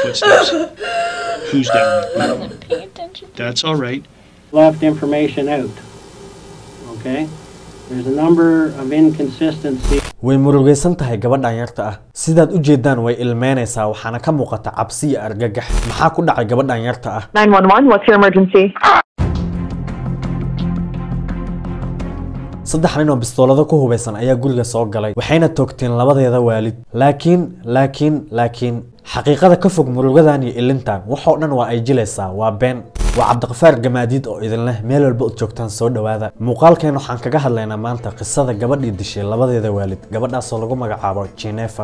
footsteps. Who's down there? Wasn't paying attention. That's all right. left information out. Okay? There's a number of inconsistencies. way murugaysan tahay gabadhan yarta ah sidaad u jeedaan way ilmeynaysaa waxaana ka muuqata cabsi iyo argagax maxaa ku dhacay gabadhan yarta ah 911, what's your emergency? saddex nin oo bistoolado ku hubaysan ayaa guriga soo galay waxayna toogteen labadeeda waalid laakiin laakiin laakiin xaqiiqada ka fog murugadan iyo ilintan waxoo dhan waa ay jilaysaa waa been waa cabdiqafaar gamaadiid oo idin leh meel walba ud joogtaan soo dhowaada muuqaalkeen waxaan kaga hadlaynaa maanta qisada gabadhii dishay labadeeda waalid gabadhaasoo lagu magacaabo jinefa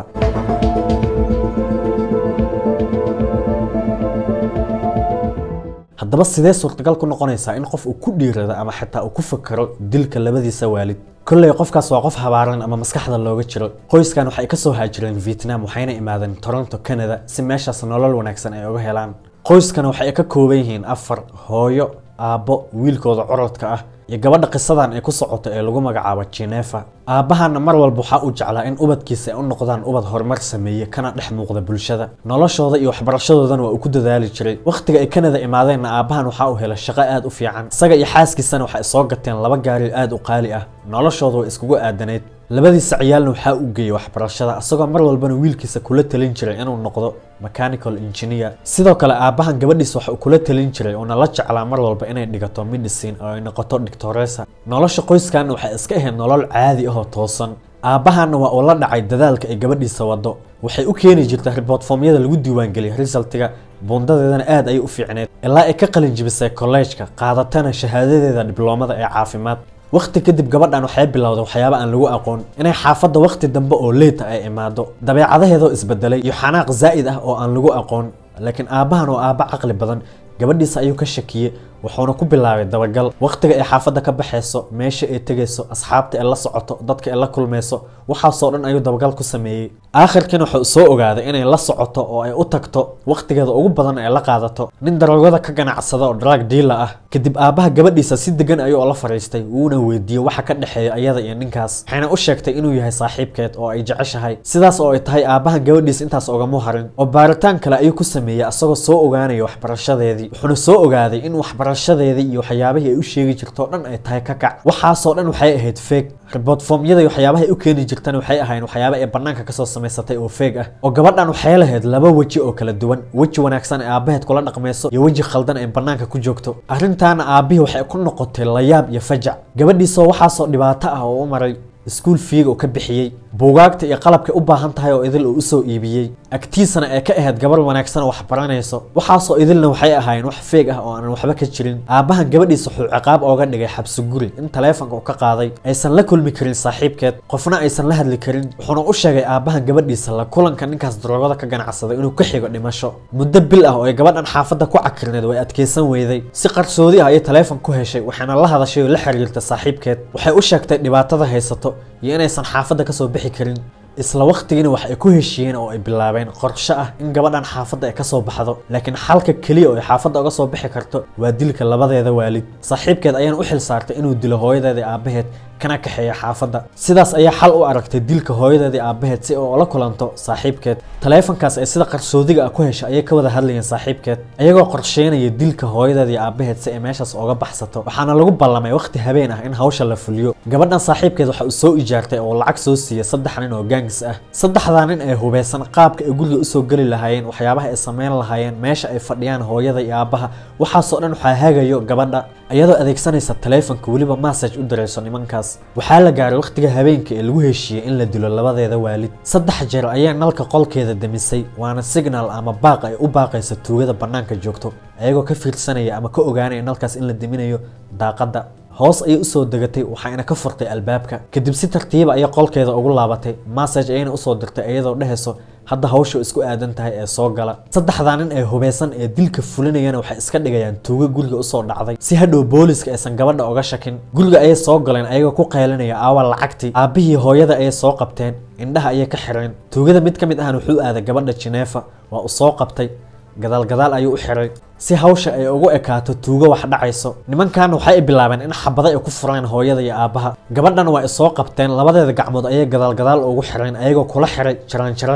haddaba sidee suurtagal ku noqonaysaa in qof uu ku dhiirado ama xitaa uu ku fakaro dilka labadiisa waalid kolley qofkaas waa qof habaaran ama maskaxda looga jiro qoyskan waxay kasoo haajireen vietnam waxayna imaadeen toronto canada si meeshaas nolol wanaagsan ay uga helaan qoyskan waxay ka kooban yihiin afar hooyo aabbo wiilkooda corodka ah iyo gabadha qisadan ay ku socoto ee lagu magacaabo jinefa aabbahana mar walba waxaa uu jeclaa in ubadkiisa ay u noqdaan ubad horumar sameeye kana dhex muuqda bulshada noloshooda iyo waxbarashadoodana waa uu ku dadaali jiray wakhtiga ay kanada imaadeenna aabbahan waxaa uu helay shaqo aad u fiican isaga iyo xaaskiisana waxay soo gateen laba gaari aad u qaali ah noloshooda way iskugu aadanayd labadiisa ciyaalna waxaa uu geeyey waxbarashada isagoo mar walbana wiilkiisa kula talin jiray inuu noqdo mechanical engineer sidoo kale aabbahan gabadhiisa waxa uu kula talin jiray uuna la jeclaa mar walba inay dhigato medicine oo ay noqoto doctoresa nolosha qoyskan waxay iska ahayd nolol caadi ah oo toosan aabbahanna waa uu la dhacay dadaalka ay gabadhiisa wado waxay u keeni jirta report formyada lagu diiwaangeliyay resultiga buundadeedana aad ayay u fiicneed ilaa ay ka qalin jibisay kolleejka qaadatana shahaadadeeda dibloomada ee caafimaad waqti kadib gabadhan waxay bilowday waxyaaba aan lagu aqoon inay xaafadda waqti dambe oo leyta ay imaado dabeecadaheedoo isbedelay iyo xanaaq zaa'id ah oo aan lagu aqoon laakiin aabbahan oo aabba caqli badan gabadhiisa ayuu ka shakiyey wuxuuna ku bilaabay dabagal waqtiga ay xaafadda ka baxayso meesha ay tegayso asxaabta ay la socoto dadka ay la kulmayso waxaasoo dhan ayuu dabagal ku sameeyey aakhirkiina wuxuu soo ogaaday inay la socoto oo ay u tagto waqtigeeda ugu badan ay la qaadato nin daroogada ka ganacsada oo drug dealer ah kadib aabbaha gabadhiisa si degan ayuu la fariistay wuuna weydiiyey waxa ka dhexeeya ayada iyo ninkaas waxayna u sheegtay inuu yahay saaxiibkeed oo ay jeceshahay sidaas oo ay tahay aabbahan gabadhiisa intaas ogamu harin oo baaritaan kale ayuu ku sameeyey asagoo soo ogaanaya waxbarashadeedii wuxuuna soo ogaaday in waxbarashadeedii iyo waxyaabihii ay u sheegi jirto dhan ay tahay ka kac waxaasoo dhan waxay ahayd feeg report formyada iyo waxyaabaha ay u keeni jirtana waxay ahayn waxyaaba ay banaanka kasoo samaysatay oo feeg ah oo gabadhan waxay lahayd laba weji oo kala duwan weji wanaagsan ee aabbaheed kula dhaqmayso iyo weji khaldan ay banaanka ku joogto arrintaana aabbihii waxay ku noqotay layaab iyo fajac gabadhiisoo waxaasoo dhibaato ah oo u maray iskuul fiiga oo ka bixiyey buugaagta iyo qalabkay u baahan tahay oo idil uu usoo iibiyey agtiisana ee ka ahayd gabar wanaagsan oo wax baranayso waxaasoo idilna waxay ahaayeen wax feeg ah oo aan waxba ka jirin aabbahan gabadhiisa wuxuu ciqaab ooga dhigay xabsi guri in taleefonka uu ka qaaday aysan la kulmi karin saaxiibkeed qofna aysan la hadli karin wuxuuna u sheegay aabbahan gabadhiisa la kulanka ninkaas daroogada ka ganacsaday inuu ka xigo dhimasho muddo bil ah oo ay gabadhan xaafadda ku cakirneed way adkeysan weyday si qarsoodi ah ayay taleefon ku heshay waxayna la hadashay oo la xiriirtay saaxiibkeed waxay u sheegtay dhibaatada haysato iyo inaysan xaafadda kasoo bixi karin isla waqtigiina wax ay ku heshiiyeen oo ay bilaabeen qorshe ah in gabadhan xaafadda ay kasoo baxdo laakiin xalka keliya oo ay xaafadda uga soo bixi karto waa dilka labadeeda waalid saaxiibkeed ayaan u xil saartay inuu dilo hooyadeeda iyo aabbaheed kana kaxeeya xaafadda sidaas ayaa xal u aragtay dilka hooyadeeda iyo aabbaheed si oo la kulanto saaxiibkeed taleefankaas ay sida qarsoodiga ah ku heshay ayay ka wada hadlayeen saaxiibkeed ayagoo qorsheynaya dilka hooyadeeda iyo aabbaheed si ay meeshaas ooga baxsato waxaana lagu ballamay waqti habeen ah in hawsha la fuliyo gabadhan saaxiibkeed waxa uu soo ijaartay oo lacag soo siiyey saddex nin oo gaangis ah saddexdaa nin ee hubeysan qaabka ay guriga usoo geli lahaayeen waxyaabaha ay sameyn lahaayeen meesha ay fadhiyaan hooyada iyo aabbaha waxaasoo dhan waxaa hagayo gabadha iyadoo adeegsanaysa taleefonka weliba message u dirayso nimankaas waxaa la gaaray waqtiga habeenka ee lagu heshiiyey in la dilo labadeeda waalid saddex jeer ayaa nalka qolkeeda demisay waana signal ama baaq ay u baaqaysa tuugada bannaanka joogto ayagoo ka fiirsanaya ama ka ogaanaya nalkaas in la deminayo daaqadda hoos ayay usoo degatay waxayna ka furtay albaabka kadib si tartiiba ayay qolkeeda ugu laabatay message ayayna usoo dirtay iyadoo dhehayso hadda hawsha isku aadan tahay ee soo gala saddexdaa nin ee hubeysan ee dilka fulinayana waxay iska dhigayaan tuugo guriga usoo dhacday si hadhow booliska aysan gabadha oga shakin guriga ayay soo galeen ayagoo ku qaylinaya aawa lacagtii aabbihii hooyada ayay soo qabteen indhaha ayay ka xireen tuugada mid ka mid ahna wuxuu aaday gabadha jineefa waa uu soo qabtay gadaal gadaal ayuu u xiray si hawsha ay ugu ekaato tuugo wax dhacayso nimankan waxay bilaabeen in xabado ay ku furaan hooyada iyo aabbaha gabadhan waa ay soo qabteen labadeeda gacmood ayay gadaal gadaal ugu xireen ayagoo kula xiray jaraanjarada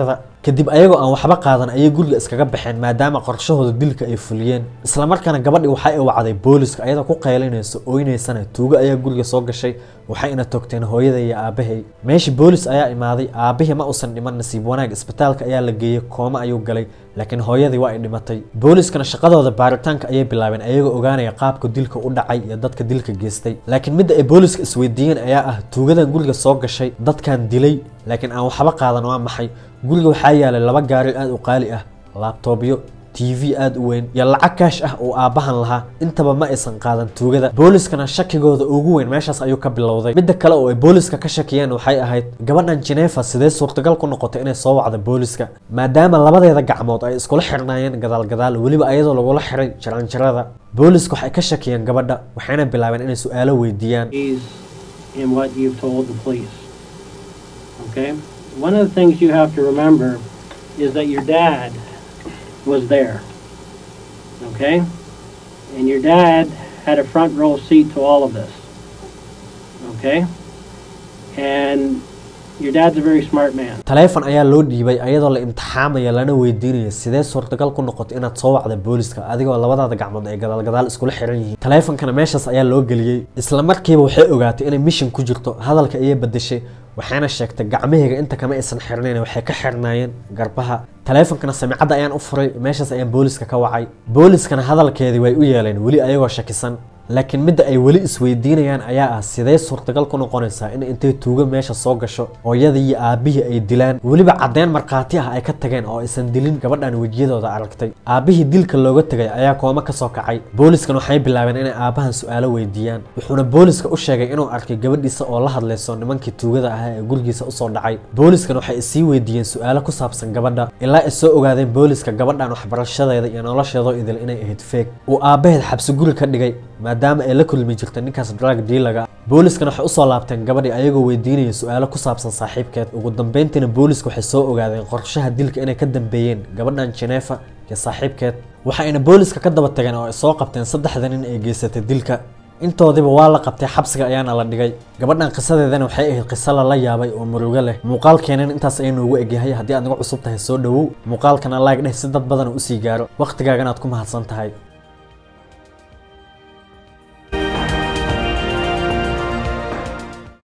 kadib ayagoo aan waxba qaadan ayay guriga iskaga baxeen maadaama qorshahooda dilka ay fuliyeen islamarkaana gabadhii waxa ay wacday booliska ayadoo ku qaylinayso oynaysana tuugo ayaa guriga soo gashay waxayna togteen hooyada iyo aabahay meeshii boolis ayaa imaaday aabahii ma uusan dhiman nasiib wanaag isbitaalka ayaa la geeyey kooma ayuu galay laakiin hooyadii waa ay dhimatay booliskana shaqadooda baaritaanka ayay bilaabeen ayagoo ogaanaya qaabka dilka u dhacay iyo dadka dilka geystay laakiin midda ay booliska isweydiiyeen ayaa ah tuugadan guriga soo gashay dadkan dilay laakiin aan waxba qaadan waa maxay guriga waxaa yaalay laba gaari aada u qaali ah laabtoobyo t v aada u weyn iyo lacag kaash ah uu aabbahan lahaa intaba ma aysan qaadan tuugada booliskana shakigooda ugu weyn meeshaas ayuu ka bilowday midda kale oo ay booliska ka shakiyeen waxay ahayd gabadhan genefa sidee suurtagal ku noqotay inay soo wacda booliska maadaama labadeeda gacmood ay iskula xirnaayeen gadaal gadaal weliba ayadoo lagula xiray jaranjarada booliska waxay ka shakiyeen gabadha waxayna bilaabeen inay su-aalo weydiiyaan is in what you've told the police. Okay? One of the things you have to remember is that your dad was there. Okay? And your dad had a front row seat to all of this. Okay? And your dad's a very smart man. taleefon ayaa loo dhiibay ayadoo la imtixaamaya lana weydiinaya sidee suurtagal ku noqotay inaad soo wacda booliska adigoo labadaada gacmood ay gadaal gadaal iskula xiran yihiin taleefonkana meeshaas ayaa loo geliyey isla markiiba waxay ogaatay inay mishin ku jirto hadalka ayay bedeshay waxayna sheegtay gacmahayga inta kama aysan xirnayn waxay ka xirnaayeen garbaha taleefonkana samicadda ayaan u furay meeshaas ayaan booliska ka wacay booliskana hadalkeedii way u yeeleen weli ayagoo shakisan laakiin midda ay weli isweydiinayaan ayaa ah sidee suurtagal ku noqonaysaa in intay tuugo meesha soo gasho hooyadii iyo aabihii ay dilaan weliba caddeyn markhaati ah ay ka tageen oo aysan dilin gabadhan wejiyadooda aragtay aabihii dilka looga tegay ayaa kooma ka soo kacay booliskan waxay bilaabeen inay aabahan su-aalo weydiiyaan wuxuuna booliska u sheegay inuu arkay gabadhiisa oo la hadlayso nimankii tuugada ahaa ee gurigiisa usoo dhacay booliskan waxay isii weydiiyeen su-aalo ku saabsan gabadha ilaa ay soo ogaadeen booliska gabadhan waxbarashadeeda iyo nolosheedoo idil inay ahayd feeg uu aabaheed xabsi guri ka dhigay maadaama ay la kulmi jirta ninkaas drug dealaga booliskana waxay usoo laabteen gabadhii ayagoo weydiinaya su-aalo ku saabsan saaxiibkeed ugu dambeyntiina booliska waxay soo ogaadeen qorshaha dilka inay ka dambeeyeen gabadhan genefa iyo saaxiibkeed waxayna booliska ka daba tageen oo ay soo qabteen saddexda nin ee geysatay dilka intoodiba waa la qabtay xabsiga ayaana la dhigay gabadhan qisadeedana waxay ahayd qiso lala yaabay oo murugo leh muuqaalkeenan intaas ayay noogu egyahay haddii aad naga cusub tahay soo dhowow muuqaalkana laag dheh si dad badan usii gaaro wakhtigaagan aad ku mahadsan tahay